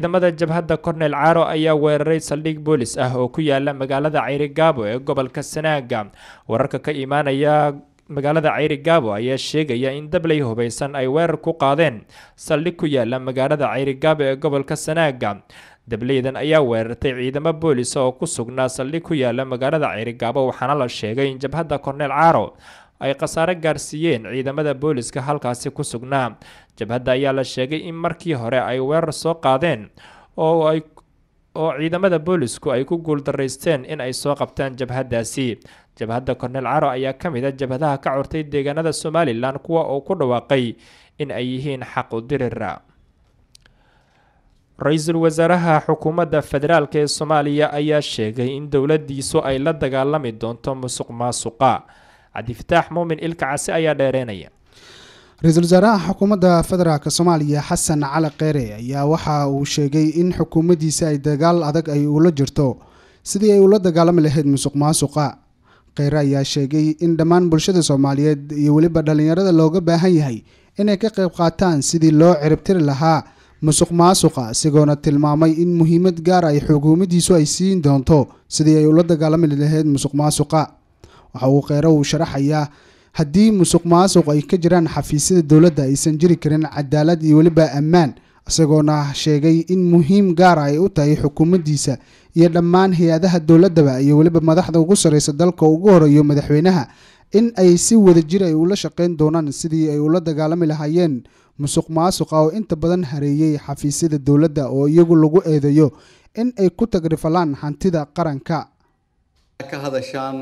ciidamada jabhadda cornel caaro ayaa weeraray saldhig boolis ah oo ku yaala magaalada ceyrigaabo ee gobolka sanaaga wararka ka imaanaya magaalada ceyrigaabo ayaa sheegaya in dabley hubeysan ay weerar ku qaadeen saldhig ku yaala magaalada ceyrigaabo ee gobolka sanaaga dableydan ayaa weerartay ciidamo boolis oo ku sugnaa saldhig ku yaala magaalada ceyrigaabo waxaana la sheegay in jabhadda cornel caaro ay khasaare gaarsiiyeen ciidamada booliska halkaasi ku sugnaa jabhadda ayaa la sheegay in markii hore ay weerar soo qaadeen oo ay oo ciidamada boolisku ay ku guuldaraysteen in ay soo qabtaan jabhaddaasi jabhadda cornel caro ayaa ka mid a jabhadaha ka curtay deegaanada somalilan kuwa uu ku dhawaaqay in ay yihiin xaq u dirira ra-iisul wasaaraha xukuumadda federaalk ee soomaaliya ayaa sheegay in dowladiisu ay la dagaalami doonto musuq maasuqa cabdifataax muumin ilka case ayaa dheereynaya ra-iisul wasaaraha xukuumadda federaalk soomaaliya xasan cali kheyre ayaa waxa uu sheegay in xukuumaddiisa ay dagaal adag ay ula jirto sidii ay ula dagaalami lahayd musuq maasuqa kheyre ayaa sheegay in dhammaan bulshada soomaaliyeed iyo weliba dhallinyarada looga baahan yahay inay ka qayb qaataan sidii loo ciribtiri lahaa musuq maasuqa isagoona tilmaamay in muhiimad gaar ay xukuumaddiisu ay siin doonto sidii ay ula dagaalami lahayd musuq maasuqa waxa uu kheyre uu sharaxayaa haddii musuq maasuq ay ka jiraan xafiisyada dowladda aysan jiri karin cadaalad iyo weliba ammaan isagoona sheegay in muhiim gaara ay u tahay xukuumaddiisa iyo dhammaan hay-adaha dowladdaba iyo weliba madaxda ugu sarreysa dalka ugu horeeyo madaxweynaha in ay si wadajir ay ula shaqeyn doonaan sidii ay ula dagaalami lahaayeen musuq maasuqa oo inta badan hareeyey xafiisyada dowladda oo iyagu lagu eedeeyo in ay ku tagrifalaan hantida qaranka ka hadashaan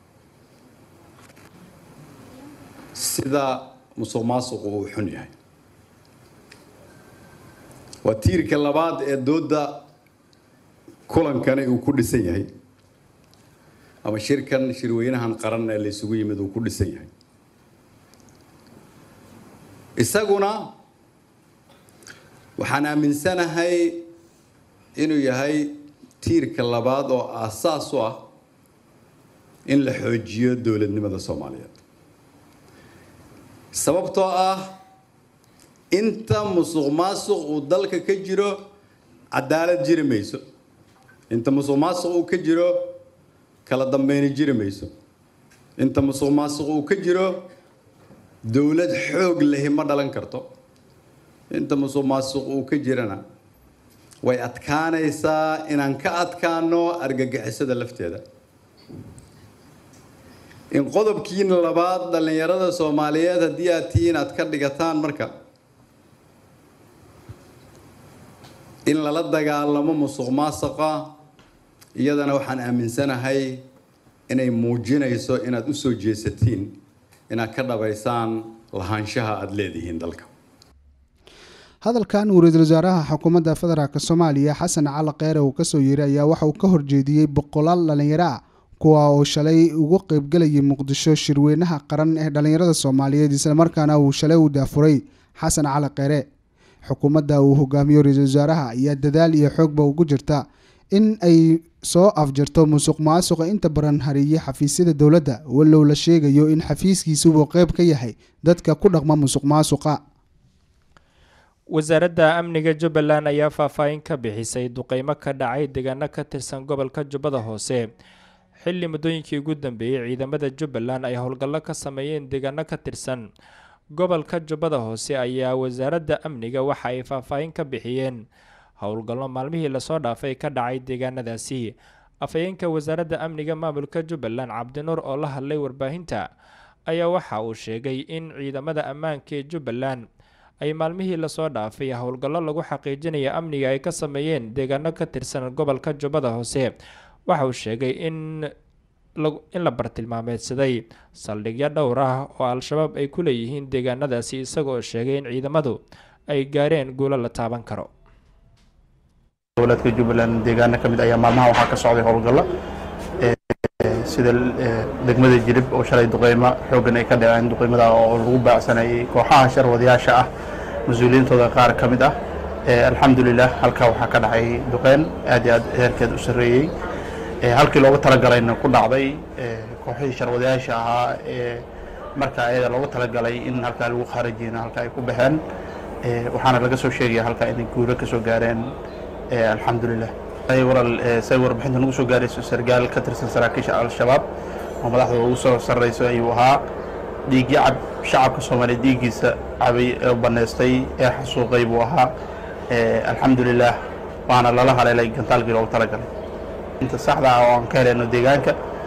sida musuq maasuqu uu xun yahay waa tiirka labaad ee doodda kulankani uu ku dhisan yahay ama shirkan shirweynahan qaran ee la isugu yimid uu ku dhisan yahay isaguna waxaan aaminsanahay inuu yahay tiirka labaad oo aasaas u ah in la xoojiyo dowladnimada soomaaliyeed sababtoo ah inta musuq maasuq uu dalka ka jiro cadaalad jiri mayso inta musuq maasuq uu ka jiro kala dambeyni jiri mayso inta musuq maasuq uu ka jiro dowlad xoog lehi ma dhalan karto inta musuq maasuq uu ka jirana way adkaanaysaa inaan ka adkaano argagixisada lafteeda in qodobkiina labaad dhallinyarada soomaaliyeed haddii aad tihiin aad ka dhigataan marka in lala dagaalamo musuq maasuqa iyadana waxaan aaminsanahay inay muujinayso inaad u soo jeesatiin inaad ka dhabaysaan lahaanshaha aada leedihiin dalka hadalkan uu ra-iisul wasaaraha xukuumadda federaalk soomaaliya xasan cali kheyre uu kasoo yeeray ayaa waxa uu ka horjeediyey boqolaal dhallinyaro ah kuwa uu shalay ugu qeybgelayay muqdisho shirweynaha qaran ee dhallinyarada soomaaliyeed islamarkaana uu shalay u daafuray xasan cali kheyre xukuumadda uu hogaamiyo ra-iisul wasaaraha ayaa dadaal iyo xoogba ugu jirta in ay soo afjarto musuq maasuqa inta badan hareeyey xafiisyada dowladda walow la sheegayo in xafiiskiisubu qeyb ka yahay dadka ku dhaqma musuq maasuqa wasaaradda amniga jubbaland ayaa faahfaahin ka bixisay duqeymo ka dhacay deegaano ka tirsan gobolka jubbada hoose xilli muddooyinkii ugu dambeeyey ciidamada jubbaland ay howlgallo ka sameeyeen deegaano ka tirsan gobolka jubbada hoose ayaa wasaaradda amniga waxa ay faahfaahin ka bixiyeen howlgallo maalmihii lasoo dhaafay ka dhacay deegaanadaasi afhayeenka wasaaradda amniga maamulka jubbaland cabdinuur oo la hadlay warbaahinta ayaa waxa uu sheegay in ciidamada ammaanka ee jubbaland ay maalmihii lasoo dhaafay howlgallo lagu xaqiijinaya amniga ay ka sameeyeen deegaano ka tirsan gobolka jubbada hoose waxa uu sheegay in in la bartilmaameedsaday saldhigyo dhowr ah oo al-shabaab ay ku leeyihiin deegaanadaasi isagoo sheegay in ciidamadu ay gaareen guulo la taaban karo goboleedka jubbaland deegaano ka mid ayaa maalmaha waxaa ka socday howlgallo sida degmada jirib oo shalay duqeymo xooggan ay ka dhaceen duqeymada oo lagu baacsanayay kooxaha sharwadayaasha ah mas-uuliyiintooda qaar ka mid ah alxamdulilah halkaa waxaa ka dhacay duqeyn aad iyo aad heerkeed u sarreeyey halkii loogu talagalayna ku dhacday kooxihii sharwadayaasha ahaa ee markaa ayada loogu talagalay in halkaa lagu khaarajiyna halkaa ay ku baxeen waxaana laga soo sheegaya halkaa inay guuro ka soo gaareen alxamdulilah waral say warbixinta nagu soo gaarayso sargaal ka tirsan saraakiisha al-shabaab oo madaxda ugu soo sarrayso ayuu ahaa dhiigii cab shacabka soomaaliya dhiiggiisa cabay ee bannaystay ee xasuuqay buu ahaa alxamdulilah waana lala haleelay gantaalkii loogu talagalay inta saxda ah oo aan ka helayno deegaanka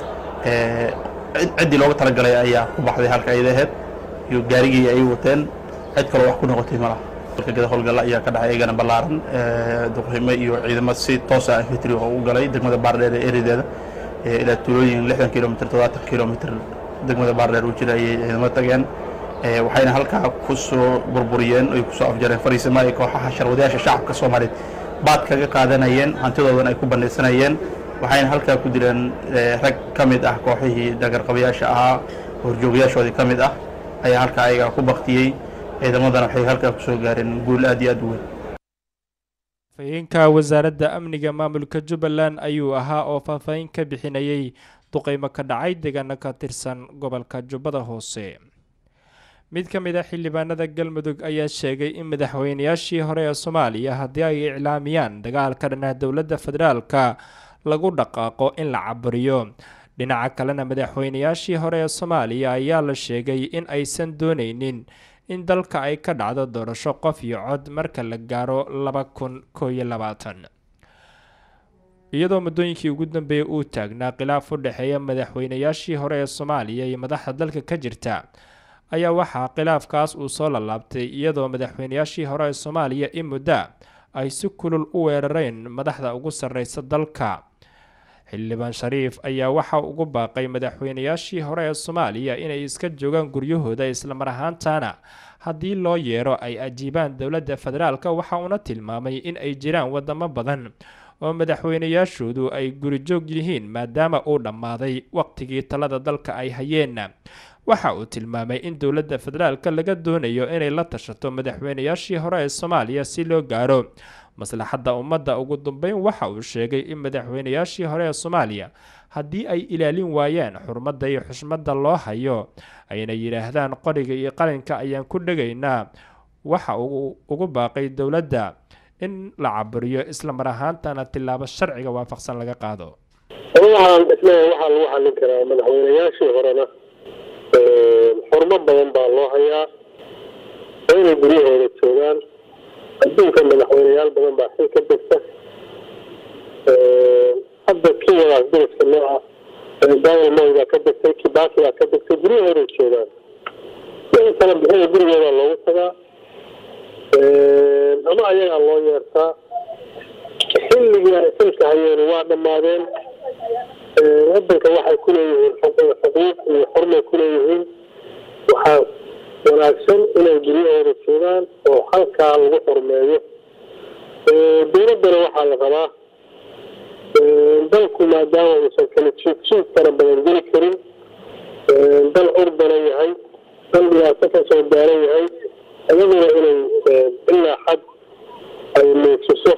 ciddii loogu talagalay ayaa ku baxday halka ayada aheyd iyo gaarigii ay wateen cid kaloo wax ku noqotay ma laha dalka gada howlgalla ayaa ka dhacay eegana ballaaran duqrimo iyo ciidamo si toos ah infantry oo u galay degmada baardheer ee erideeda ilaa tuulooyin lixdan kilomitr toddobaatan kilomitr degmada baardheer u jira ayay ciidamo tageen waxayna halkaa ku soo burburiyeen ay kusoo afjareen fariisimo ay kooxaha sharwadayaasha shacabka soomaaliyeed baad kaga qaadanayeen hantidoodan ay ku bandhaysanayeen waxayna halkaa ku dileen rag ka mid ah kooxihii dhagarqabayaasha ahaa horjoogayaashoodii ka mid ah ayaa halkaa ayagaa ku baktiyey ciidamadana waxay halkaa ku soo gaareen guul aad iyo aad u weyn afhayeenka wasaaradda amniga maamulka jubbaland ayuu ahaa oo faahfaahin ka bixinayay duqeymo ka dhacay deegaano ka tirsan gobolka jubbada hoose mid ka mid a xildhibaanada galmudug ayaa sheegay in madaxweynayaashii hore ee soomaaliya haddii ay iclaamiyaan dagaalka dhanah dowladda federaalka lagu dhaqaaqo in la caburiyo dhinaca kalena madaxweynayaashii hore ee soomaaliya ayaa la sheegay in aysan dooneynin in dalka ay ka dhacdo doorasho qof iyo cod marka la gaaro laba kun koo iyo labaatan iyadoo muddooyinkii ugu dambeeyay uu taagnaa khilaaf u dhexeeya madaxweynayaashii hore ee soomaaliya iyo madaxda dalka ka jirta ayaa waxaa khilaafkaas uu soo lalaabtay iyadoo madaxweynayaashii hore ee soomaaliya in mudda ay si kulul u weerareen madaxda ugu sarreysa dalka xildhibaan shariif ayaa waxa ugu baaqay madaxweynayaashii hore ee soomaaliya inay iska joogaan guryahooda islamar ahaantana haddii loo yeero ay ajiibaan dowladda federaalka waxa uuna tilmaamay in ay jiraan wadamo badan oo madaxweynayaashoodu ay gurijoog yihiin maadaama uu dhammaaday waqtigii talada dalka ay hayeen waxa uu tilmaamay in dowladda federaalka laga doonayo inay la tashato madaxweynayaashii hore ee soomaaliya si loo gaaro maslaxadda ummadda ugu dambeyn waxa uu sheegay in madaxweynayaashii hore ee soomaaliya haddii ay ilaalin waayaan xurmadda iyo xushmadda loo hayo ayna yidhaahdaan qoriga iyo qalinka ayaan ku dhegaynaa waxa uu ugu baaqay dowladda in la caburiyo isla mar ahaantana tilaabo sharciga waafaqsan laga qaado waxaan isleeyahay waxaa lagu xallin karaa madaxweynayaashii horena xurmo badan baa loo hayaa waa inay guryahooda joogaan adduunka madaxweyneyaal badan baa xil ka degta hadda kiwadaas dariska nooca daniel moy baa ka degtay kibaki baa ka degtay guryahooday joogaan wixii kala bixida gurigoodaa loogu tagaa ama ayagaa loo yeertaa xilligii ay xilka hayeen waa dhammaadeen wadanka waxay ku leeyihiin xuquuq iyo xurmay ku leeyihiin waxaa wanaagsan inay guryahooda joogaan oo halkaa lagu xurmeeyo dowladdana waxaa la rabaa dalku maadaama uusan kala jiid jiid fara badan geli karin dal urdana yahay dal dhibaato ka soo gaaran yahay iyaduna inay ilaa xad ay muujiso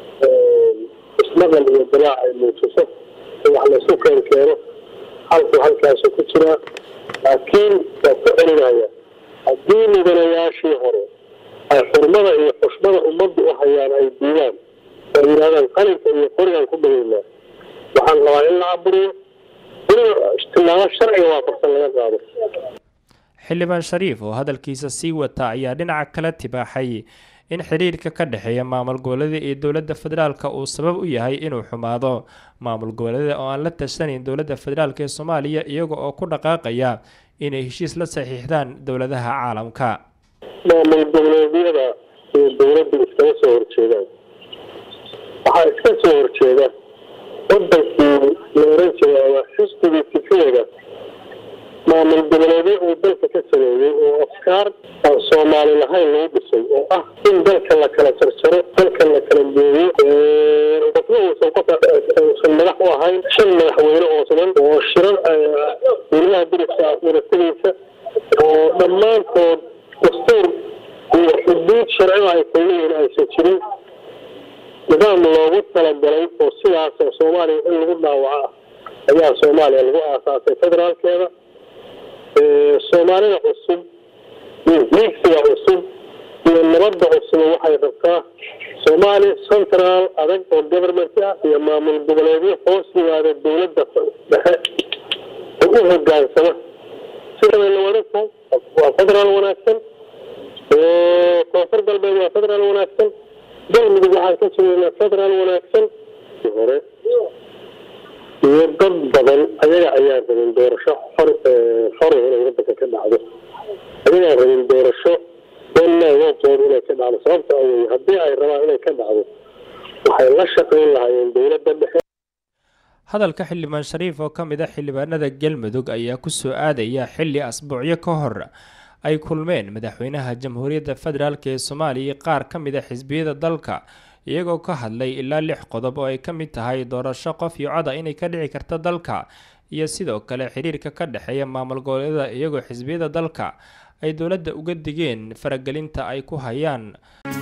ismaqal iyo dilaac ay muujiso wax laysu keen keeno halku halkaasu ku jiraa laakiin waa ku celinaya haddii mudanayaashii hore ay xurmada iyo xushmada ummaddu u hayaan ay diidaan oo yidhahdaan qalinka iyo qorigaan ku dhageynaa waxaan rabaa in la caburiyo in tilaabo sharciga waafaqsan laga qaado xildhibaan shariif oo hadalkiisa sii wata ayaa dhinaca kala tibaaxay in xiriirka ka dhexeeya maamul goboleeda iyo dowladda federaalka uu sabab u yahay inuu xumaado maamul goboleeda oo aan la tashanayn dowladda federaalk ee soomaaliya iyaga oo ku dhaqaaqaya inay heshiis la saxiixdaan dowladaha caalamka maamul goboleedyada iyo dowladda iskama soo horjeedaan waxaa iska soo horjeeda wadankii la oran jiray ama xisbigii fikirada maamul goboleedyo uu dalka ka sameeyey oo afkaar aan soomaali lahayn lagu dhisay oo ah in dalka la kala jarjaro dalka la kala geeyo qofna uusan qof uusan madax u ahayn shan madaxweyne oo siman oo shiran dowladaha dariska wadatadiisa oo dhammaantood dastuur iyo xuduud sharciga ay kullihiin aysan jirin nidaam loogu talagalay oo sidaas oo soomaaliya in lagu dhaawaco ah ayaa soomaaliya lagu aasaasay federaalkeeda soomaalida cusub iyo hiigsiga cusub iyo nabadda cusub waxay rabtaa soomaaliya central adag oo government ah iyo maamul goboleedyo hoos yimaada dowladda dhexe oo u hogaansama sidabay la wadan tahay waa federaal wanaagsan koonfur galbeed waa federaal wanaagsan galmudug waxaan ka sugeynaa federaal wanaagsan hore iyo dad badan ayaga ayaan rabin doorasho xor xor inay wadanka ka dhacdo ayagaan rabin doorasho wanaagoontooda inay ka dhacdo sababta awey haddii ay rabaan inay ka dhacdo waxay la shaqayn lahaayeen dowladda dhexe hadalka xildhibaan shariif oo ka mid a xildhibaanada galmudug ayaa kusoo aadaya xilli asbuucyo ka hor ay kulmeen madaxweynaha jamhuuriyadda federaalk ee soomaaliya qaar ka mid a xisbiyada dalka iyagoo ka hadlay ilaa lix qodob oo ay ka mid tahay doorasho qof iyo coda inay ka dhici karta dalka iyo sidoo kale xiriirka ka dhexeeya maamul goboleedyada iyagoo xisbiyada dalka ay dowladda uga digeen faragelinta ay ku hayaan